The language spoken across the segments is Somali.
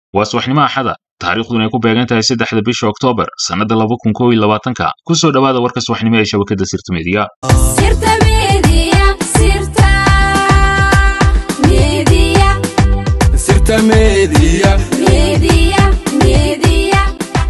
waa subaxnimo axada taariikhduna ay ku beegan tahay saddexda bisha oktoobar sannadda laba kun kow iyo labaatanka ku soo dhowaada warka subaxnimo ee shabakadda sirta meediya Sirta Media, Sirta Media, Sirta Media. Media, Media.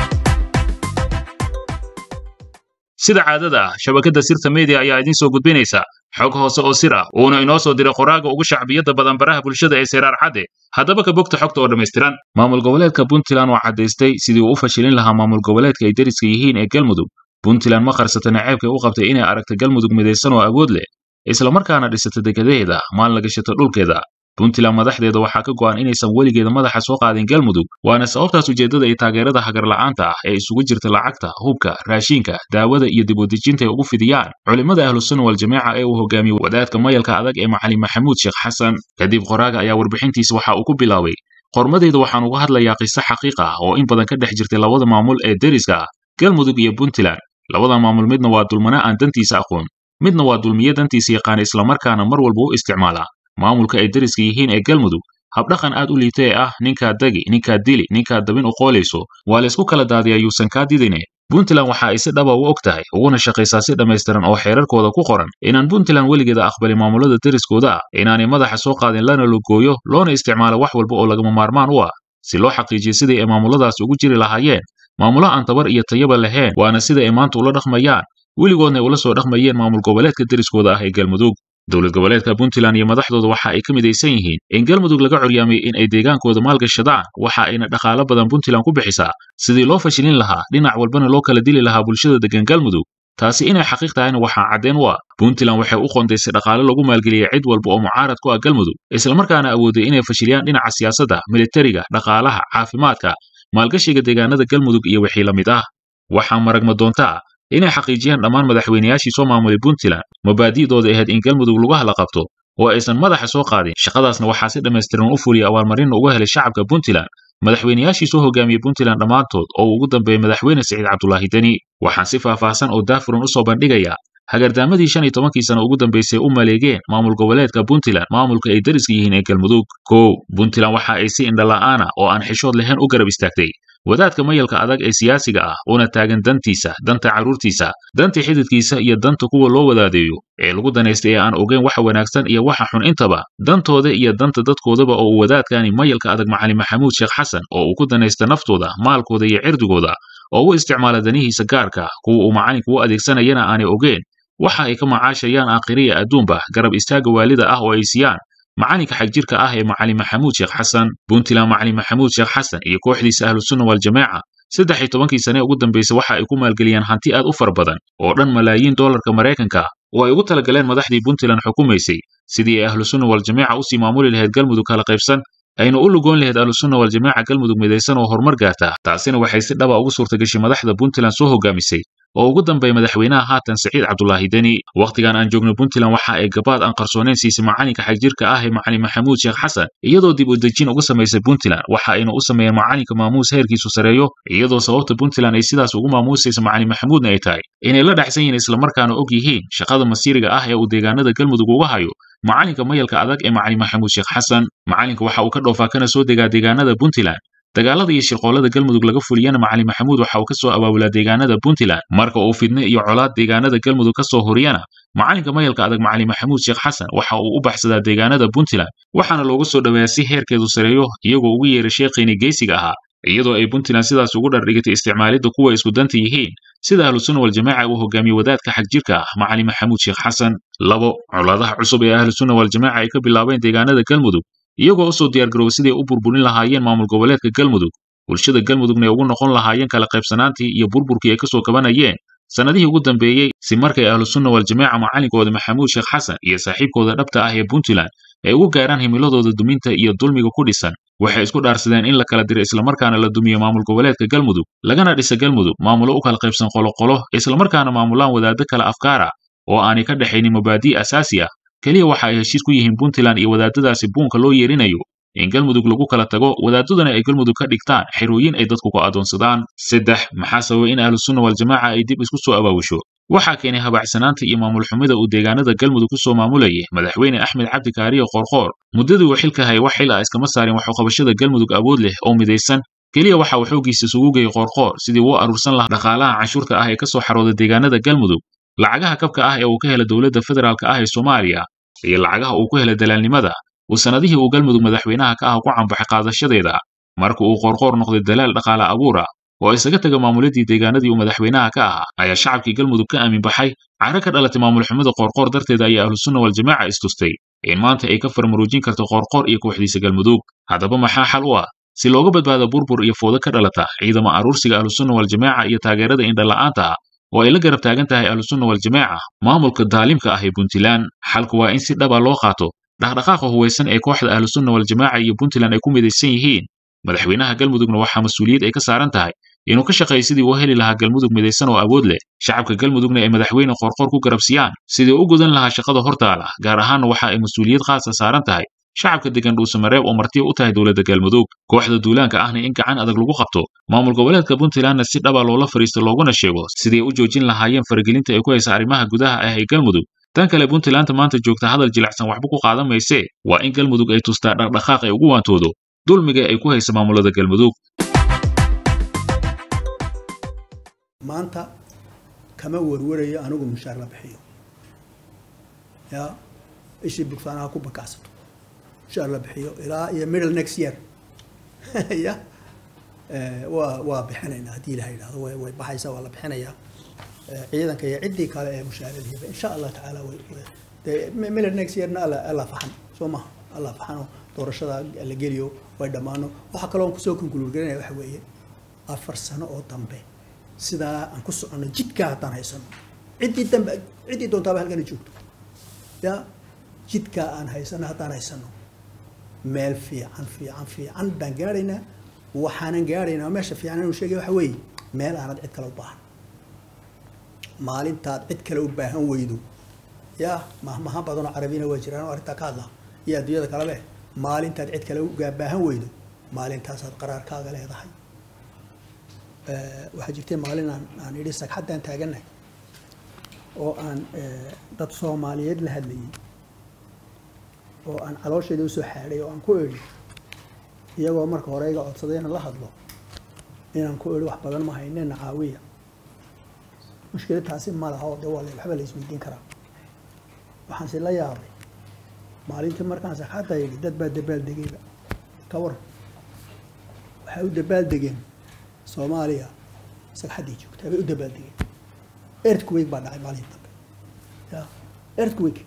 sida caadada ah shabakadda sirta media ayaa idiin soo gudbinaysa xog hoose oo sir ah uuna inoo soo diray qoraaga ugu shacbiyadda badan baraha bulshada ee seraar cadde haddaba ka bogta xogta oo dhammaystiran maamul goboleedka puntland oo caddaystay sidii uu u fashilin lahaa maamul goboleedka ay deriska yihiin ee galmudug puntland ma qarsata naceebkay u qabtay inay aragta galmudug midaysan oo awood leh islamarkaana dhisata degadeeda maan la gashata dhulkeeda puntland madaxdeeda waxaa ka go'an inaysan weligeeda madaxa soo qaadin galmudug waana sababtaas ujeeddada iyo taageerada hagarla'aanta ah ee isugu jirta lacagta hubka raashinka daawada iyo dib u dejinta ay ugu fidiyaan culimmada ahlusunna waljamaaca ee uu hogaamiyo wadaadka mayalka adag ee macalin maxamuud sheekh xasan kadib qoraaga ayaa warbixintiisa waxa uu ku bilaabay qormadeyda waxaan uga hadlayaa qiso xaqiiq ah oo in badan ka dhex jirtay labada maamul ee deriska ah galmudug iyo puntland labadan maamul midna waa dulmana aan dantiisa aqoon midna waa dulmiye dantiisa yaqaana islamarkaana mar walba u isticmaala maamulka ay deriska yihiin ee galmudug habdhaqan aad u liita ee ah ninkaa degi ninkaa dili ninkaa dabin u qoolayso waa laysku kala daadiyaa yuusan kaa didine puntland waxa ay si dhaba u og tahay uguna shaqaysaa si dhammaystiran oo xeerarkooda ku qoran inaan puntland weligeeda aqbalin maamulada deriskooda ah inaanay madaxa soo qaadin lana logooyo loona isticmaalo wax walba oo lagama maarmaan u ah si loo xaqiijiyo sidai ay maamuladaasi ugu jiri lahaayeen maamulo aan tabar iyo tayaba lahayn waana sida ay maanta ula dhaqmayaan weligoodna ay ula soo dhaqmayeen maamul goboleedka deriskooda ah ee galmudug dowlad goboleedka puntland iyo madaxdooda waxa ay ka midaysan yihiin in galmudug laga coryaamay in ay deegaankooda maalgashadaan waxa ayna dhaqaalo badan puntland ku bixisaa sidii loo fashilin lahaa dhinac walbana loo kala dili lahaa bulshada degan galmudug taasi inay xaqiiq tahayna waxaa caddeen u ah puntland waxay u qondaysay dhaqaale lagu maalgeliyey cid walba oo mucaarad ku ah galmudug islamarkaana awooday inay fashiliyaan dhinaca siyaasadda militariga dhaqaalaha caafimaadka maalgashiga deegaanada galmudug iyo wixii la mid ah waxaa maragma doontaa inay xaqiijiyaan dhammaan madaxweynayaashii soo maamulay puntland mabaadi'dooda ahayd in galmudug lugaha la qabto oo aysan madaxa soo qaadin shaqadaasna waxaa si dhammaystiran u fuliya abaalmarinna uga helay shacabka puntland madaxweynayaashii soo hogaamiyey puntland dhammaantood oo uu ugu dambeeyey madaxweyne siciid cabdulaahi deni waxaan si faahfaahsan oo daafuran u soo bandhigayaa hagardaamadii shan iyo tobankii sano ugu dambaysay u maleegeen maamul goboleedka puntland maamulka ay deriska yihiin ee galmudug kow puntland waxa ay si indhala'aana oo aan xishood lahayn u garab istaagtay wadaadka mayalka adag ee siyaasiga ah una taagan dantiisa danta carruurtiisa danta xididkiisa iyo danta kuwa loo wadaadeeyo ee lagu danaystay ee aan ogeyn waxa wanaagsan iyo waxa xun intaba dantooda iyo danta dadkoodaba oo uu wadaadkani mayalka adag macalin maxamuud sheekh xasan oo uu ku danaysta naftooda maalkooda iyo cirdigooda oo u isticmaala danihiisa gaarka kuwa uu macalinku u adeegsanayana aanay ogeen waxa ay ka macaashayaan aakhiriya adduunba garab istaaga waalida ah oo ay siiyaan macalinka xagjirka ah ee macalin maxamuud sheekh xasan puntland macalin maxamuud sheekh xasan iyo kooxdiisa ahlusunna waljamaaca saddex iyo tobankii sane ugu dambaysay waxa ay ku maalgeliyeen hanti aad u fara badan oo dhan malaayiin doolarka maraykanka oo ay ugu talagaleen madaxdii puntland xukumaysay sidii ay ahlusunna waljamaaca usii maamuli lahayd galmudug kala qaybsan ayna u lugoon lahayd ahlusunna waljamaaca galmudug midaysan oo horumar gaarta taasina waxay si dhaba ugu suurtagashay madaxda puntland soo hogaamisay oo ugu dambeeya madaxweynaha haatan siciid cabdulaahi deni wakhtigan aan joogno puntland waxa ay gabaad aan qarsoonayn siisay macalinka xagjirka ah ee macalin maxamuud sheekh xasan iyadoo dib u dejin uga samaysay puntland waxa ayna u sameeyeen macalinka maamuus heerkiisu sareeyo iyadoo sababta puntland ay sidaas ugu maamuusaysa macalin maxamuudna ay tahay inay la dhexsan yihiin islamarkaana og yihiin shaqada masiiriga ah ee uu deegaanada galmudug uga hayo macalinka mayalka adag ee macalin maxamuud sheekh xasan macalinka waxa uu ka dhoofaa kana soo degaa deegaanada puntland dagaalada iyo shirqoolada galmudug laga fuliyana macalin maxamuud waxa uu ka soo abaabulaa deegaanada puntland marka uu fidne iyo colaad deegaanada galmudug ka soo horiyana macalinka mayalka adag macalin maxamuud sheekh xasan waxa uu u baxsadaa deegaanada puntland waxaana loogu soo dhoweeyaa si heerkeedu sareeyo iyagoo ugu yeeray sheekhiini geysiga ahaa iyadoo ay puntland sidaas ugu dhardhigitay isticmaalidda kuwa isku danta yihiin sida ahlusunna waljamaaca uu hogaamiye wadaadka xagjirka ah macalin maxamuud sheekh xasan labo colaadaha cusub ee ahlusunna waljamaaca ay ka bilaabeen deegaanada galmudug iyagoo usoo diyaargarooba siday u burburin lahaayeen maamul goboleedka galmudug bulshada galmudugna ay ugu noqon lahaayeen kala qaybsanaantii iyo burburkii ay ka soo kabanayeen sannadihii ugu dambeeyey si markay ahlusunna waljamaaca macalinkooda maxamuud sheekh xasan iyo saaxiibkooda dhabta ah ee puntland ay ugu gaaraan himiladooda duminta iyo dulmiga ku dhisan waxay isku dhaarsadeen in la kala diro islamarkaana la dumiyo maamul goboleedka galmudug lagana dhisa galmudug maamulo u kala qaybsan qoloqolo islamarkaana maamulaan wadaaddo kala afkaara oo aanay ka dhexaynin mabaadii asaasi ah keliya waxa ay heshiis ku yihiin puntland iyo wadaadadaasi buunka loo yeerinayo in galmudug lagu kala tago wadaadaduna ay galmudug ka dhigtaan xerooyin ay dadku ku adoonsadaan saddex maxaa sababay in ahlusunna waljamaaca ay dib isku soo abaabusho waxaa keenay habacsanaanta iyo maamul xumida uu deegaanada galmudug ku soo maamulayay madaxweyne axmed cabdi kaariyo qoorqoor muddadii uu xilka hayay wax xil ah iskama saarin waxuqabashada galmudug awood leh oo midaysan keliya waxa uu xooggiisa isugu geeyey qoorqoor sidii uu aruursan lahaa dhaqaalaha canshuurta ah ee ka soo xarooda deegaanada galmudug lacagaha kabka ah ee uu ka hela dowladda federaalka ah ee soomaaliya iyo lacagaha uu ku hela dalaalnimada uu sannadihii uu galmudug madaxweynaha ka ah ku cambaxay qaadashadeeda marka uu qoorqoor noqday dalaal dhaqaale abuura oo isaga taga maamuladii deegaanadii uu madaxweynaha ka ahaa ayaa shacabkii galmudug ka aamin baxay caro ka dhalatay maamul xumida qoorqoor darteeda ayaa ahlusunna waljamaaca istustay in maanta ay ka farmaruujin karto qoorqoor iyo kooxdiisa galmudug haddaba maxaa xal u ah si looga badbaado burbur iyo foodo ka dhalata ciidama aruursiga ahlusunna waljamaaca iyo taageerada indhala'aanta ah oo ay la garab taagan tahay ahlusunna waljamaaca maamulka daalimka ah ee puntland xalku waa in si dhaba loo qaato dhaqdhaqaaqa huwaysan ee kooxda ahlusunna waljamaaca iyo puntland ay ku midaysan yihiin madaxweynaha galmudugna waxaa mas-uuliyad ay ka saaran tahay inuu ka shaqeeyo sidii uu heli lahaa galmudug midaysan oo awood leh shacabka galmudugna ay madaxweyne qoorqoor ku garabsiyaan sidii u gudan lahaa shaqada hortaala gaar ahaanna waxa ay mas-uuliyad khaasa saaran tahay shacabka degan dhuusamareeb oo martiya u tahay dowladda galmudug kooxda duulaanka ahna in gacan adag lagu qabto maamul goboleedka puntlandna si dhaba loola fariisto looguna sheego sidii u joojin lahaayeen faragelinta ay ku haysa arrimaha gudaha ah ee galmudug tan kale puntlandta maanta joogta hadal jilicsan waxba ku qaadan maysee waa in galmudug ay tustaa dhaqdhaqaaq ay ugu waantoodo dulmiga ay ku haysa maamulada galmudug maanta kama warwarayo anigu mushaar la bixiyo ya ishii bugsaanaha ku bakacsato mushaar la bixiyo ilaa iyo middle next year ya waa waa bixinaynaa haddii ilaha yidhahdo way way baxaysaa waa la bixinayaa ciidanka iyo ciddii kale ee mushaaradiiba insha allah tacaala way dee middle next yearna alla alla faxan soo maha alla faxano doorashada la geliyo way dhammaano waxaa kaloo kusoo konkuluurgarinaya waxa weeye afar sano oo dambe sidaa aan ku soconno jidkaa haddaan haysano ciddii dambe ciddii doontaaba halkana joogto ya jidkaa aan haysano haddaan haysano meel fiican fiican fiican baan gaadhaynaa waxaanan gaadhaynaa meesha fiican inuu sheegay waxa weeye meel aanad cid kale u baahan maalintaad cid kale u baahan weydo ya mahmahan badanoo carabina waa jiraan oo arrintaa ka hadla iyo adduunyada kalebe maalintaad cid kale u baahan weydo maalintaasaad qaraarkaaga leedahay waxaa jirtay maalin aan aan idhi sagxaddaan taagannahay oo aan dad soomaaliyeed la hadlayay oo aan caloosheeda usoo xaadhay oo aan ku idhi iyagoo marka hore iga codsaday inaan la hadlo inaan ku idhi wax badan ma haynena caawiya mushkilad taasi ma laha oo de waa waxba la isweydiin karaa waxaanse la yaabay maalintii markaan sagxadda yidhi dad baa dabaaldegayba ka waran waxay u dabaaldegeen soomaaliya sagxaddii joogtaa bay u dabaaldegeen earthquake baa dhacay maalintii dambe ya earthquake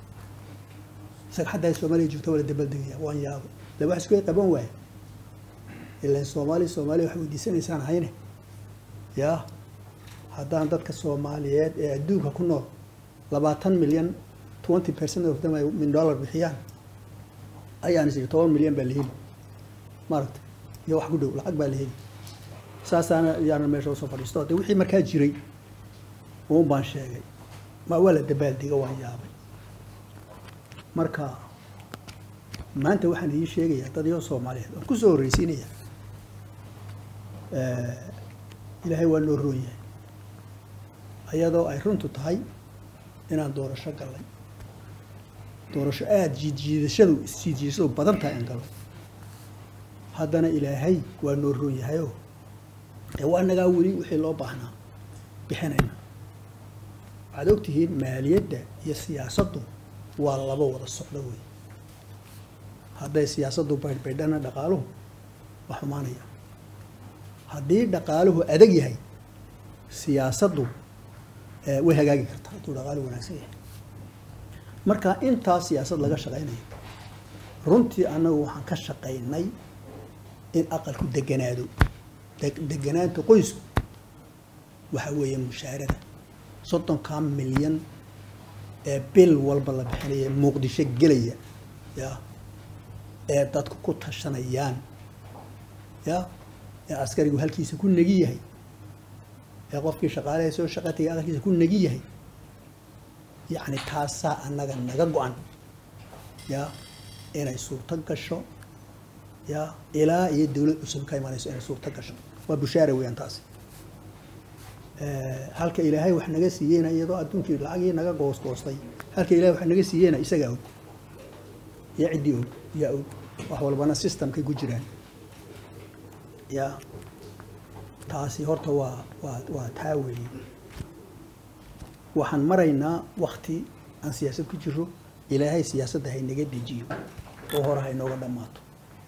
sagxaddaa soomaaliya joogta waa la dabaaldegaya waan yaabay de wax isku qaban waaya ilaan soomaaliya soomaaliya wax weydiisanaysaan hayne ya haddaan dadka soomaaliyeed ee adduunka ku nool labaatan milyan twenty percent of them ay min dollar bixiyaan ayaan is toban milyan baa la heli maaragta iyo wax ku dhow lacag baa la heli saasaana yaana meesha usoo fadhiisto de wixii markaa jiray uun baan sheegay ma waa la dabaaldega waan yaabay marka maanta waxaan idiin sheegayaa dad iyo soomaaliyeed waan kusoo horreysiinaya ilaahay waa noo roon yahay ayadoo ay runtu tahay inaan doorasho gallay doorasho aada jiidjiidashadu isjiidjiidashadu badan tahay aan gallo haddana ilaahay waa noo roon yahayoo ee waa nagaa weli wixii loo baahnaa bixinayna waxaad ogtihiin maaliyadda iyo siyaasaddu waa laba wada socdo wey hadday siyaasaddu baydhbaydhana dhaqaaluhu waa xumaanaya haddii dhaqaaluhu adag yahay siyaasaddu way hagaagi kartaa hadduu dhaqaaluhu wanaagsan yahay marka intaa siyaasad laga shaqaynayo runtii annagu waxaan ka shaqaynay in aqalku deganaado deganaanta qoysku waxa weeye mushaarada soddonkaa milyan ee bil walba la bixinaya muqdisho gelaya ya ee dadku ku tashanayaan ya ee askarigu halkiisa ku negi yahay ee qofkii shaqaalaha soo shaqa tagay aqalkiisa ku negi yahay yacni taasaa annaga naga go-an ya inay suurto gasho ya ilaa iyo dawlad cusub ka imanayso inay suurto gasho waa bushaara weeyaan taasi Eh, halka ilaahay wax naga siiyeyna iyadoo adduunkii lacagii naga goosgoostay halka ilaahay wax naga siiyeyna isagaa og iyo ciddii og yaa og wax walbana systemkay ku jiraan ya taasi horta waa waa waa taa weeye waxaan maraynaa wakti aan siyaasad ku jiro ilaahay siyaasadda haynaga dejiyo oo hore haynooga dhammaato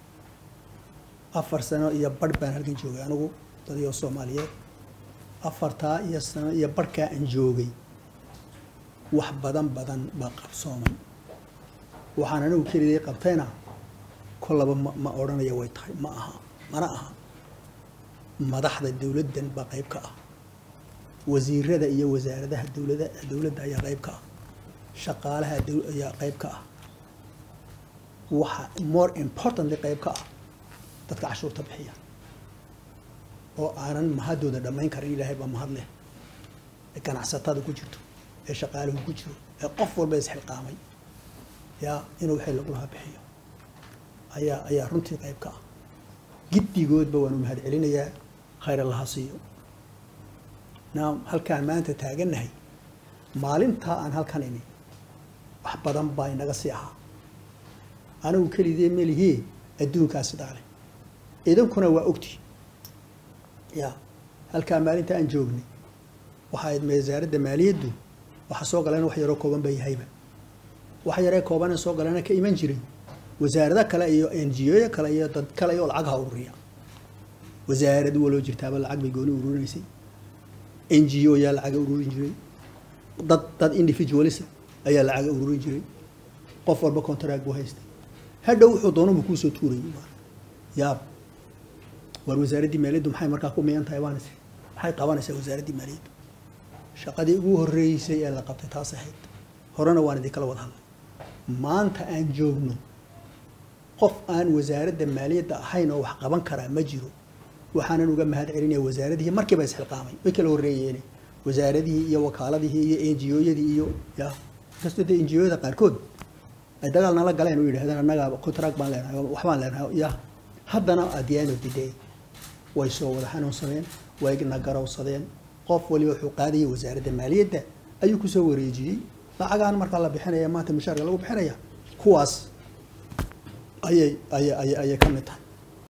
afar sano iyo barh baan halkan joogay anigu dadiyoo soomaaliyeed afartaa iyo sano iyo barhkaa aan joogay wax badan badan baa qabsoomay waxaan anigu keligay qabtayna kollaba ma ma odhanaya way tahay ma aha mana aha madaxda dowladdan baa qayb ka ah wasiirada iyo wasaaradaha dowlada dowladda ayaa qayb ka ah shaqaalaha dow- ayaa qayb ka ah waxa more importantly qayb ka ah dadka cashuurta bixiya oo aanan mahadooda dhammayn karin ilaahay baa mahad leh ee ganacsatada ku jirto ee shaqaaluhu ku jiro ee qof walba isxilqaamay yaa inuu wixii lagu lahaa bixiyo ayaa ayaa runtii qayb ka ah giddigoodba waanu mahad celinayaa khayr allaha siiyo naam halkaan maanta taagannahay maalintaa aan halkan imi wax badan baa inaga sii ahaa anigu keligee melihii adduunkaa sidaa leh idinkuna waa ogti ya halkaa maalinta aan joognay waxaa ayd wasaaradda maaliyaddu waxa soo galeen wax yaroo kooban ba yahayba wax yaree kooban ee soo galena ka iman jiray wasaarado kale iyo n g o kale iyo dad kale oo lacag ha ururiya wasaarad waloo jirtaaba lacag bay gooni ururinaysay n g o yaa lacaga ururin jiray dad dad individualisa ayaa lacaga ururin jiray qof walba contract buu haystay hadhow wuxuu doonubu kuusoo tuurayay yaab war wasaaraddii maaliyaddu maxay markaa ku miyan tahay baan is maxay qabanaysaa wasaaraddii maaliyaddu shaqadii ugu horreysay ee la qabtay taas ahayd horena waan idinkala wada hadlay maanta aan joogno qof aan wasaaradda maaliyadda ahayn oo wax qaban karaa ma jiro waxaanan uga mahad celinaya wasaaradihii markiiba isxilqaamay way kala horreeyeen wasaaradihii iyo wakaaladihii iyo n g o-yadii iyo ya inkastoo dee n g o-yada qaarkood ay dagaal nala galeen oo yidhahdeen annagaa contract baan leenahay waxbaan leenahay ya haddana at the end of the day way soo wada xanuunsadeen way na garowsadeen qof waliba wuxuu qaadayay wasaaradda maaliyadda ayuu kusoo wareejiyey lacagaan markaa la bixinaya maanta mushaarka lagu bixinaya kuwaas ayay ayay ayay ayay ka mid tahay